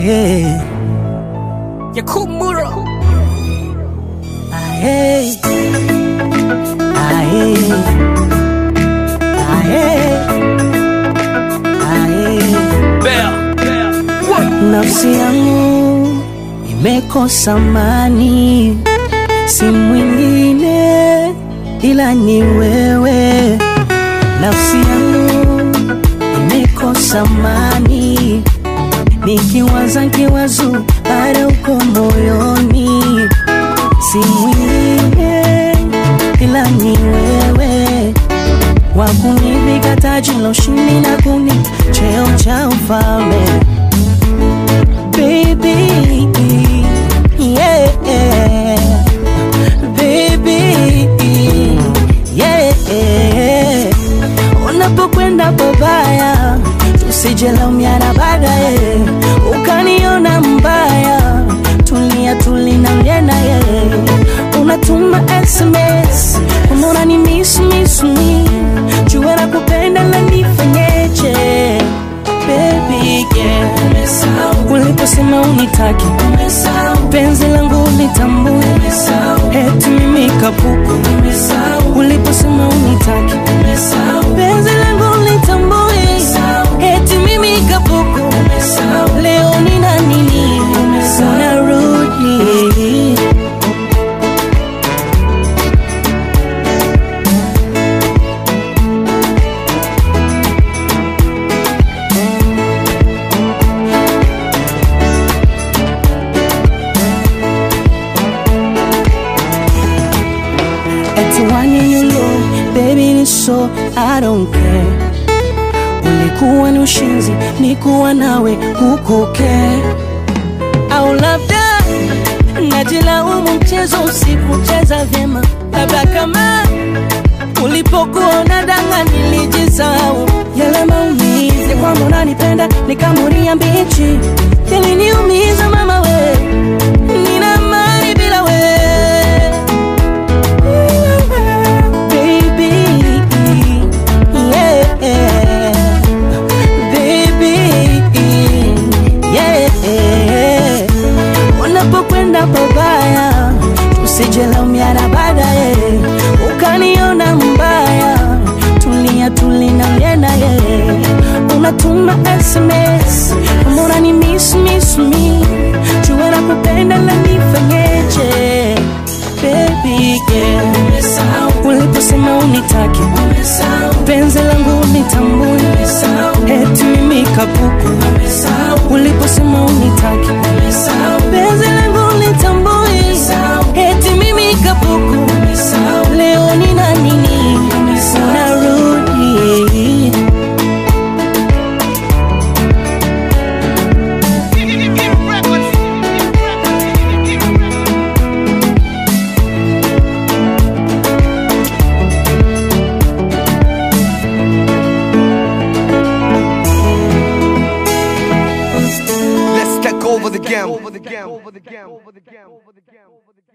Aye, Yakumura. aye, aye, aye, aye. Bear. Nafsi yangu imekosa amani, si mwingine ila ni wewe. Nafsi yangu imekosa amani, nikiwaza nkiwazu bado uko moyoni, si mwingine ila ni wewe wakunipiga taji la ushindi na kuni cheo cha ufalme baby yeah baby yeah unapokwenda babaya tusijelaumiana baadaye ukaniona mbaya tulia tulina mlenaye unatuma sms unaona ni miss miss me jua na kupenda la nifanyeje baby yeah uliposema unitaki penzi langu litambue eti mimi kapuku uliposema unitaki penzi langu litambue eti mimi kapuku leo nina nini unarudi Eti wani you low, baby ni so I don't care. Ulikuwa ni ushinzi, nikuwa nawe huko care. Au labda najilaumu, mchezo usikucheza vyema, labda kama ulipokuwa unadanga nilijisahau yale maumizi kwamba unanipenda nikamuria mbichi yaliniumiza mama we nina mali bila we baby yeah baby yeah unapokwenda pabaya tusijelaumiana baadaye ukaniona mbaya tulia tulina mlenaye unatuma sms mbona ni miss miss me jua na kupenda la nifanyeje baby yeah uliposema unitaki penzi langu nitambue eti mimi kapuku uliposema unitaki penzi langu nitambue eti mimi kapuku leo nina nini unarudi Let's take over the game.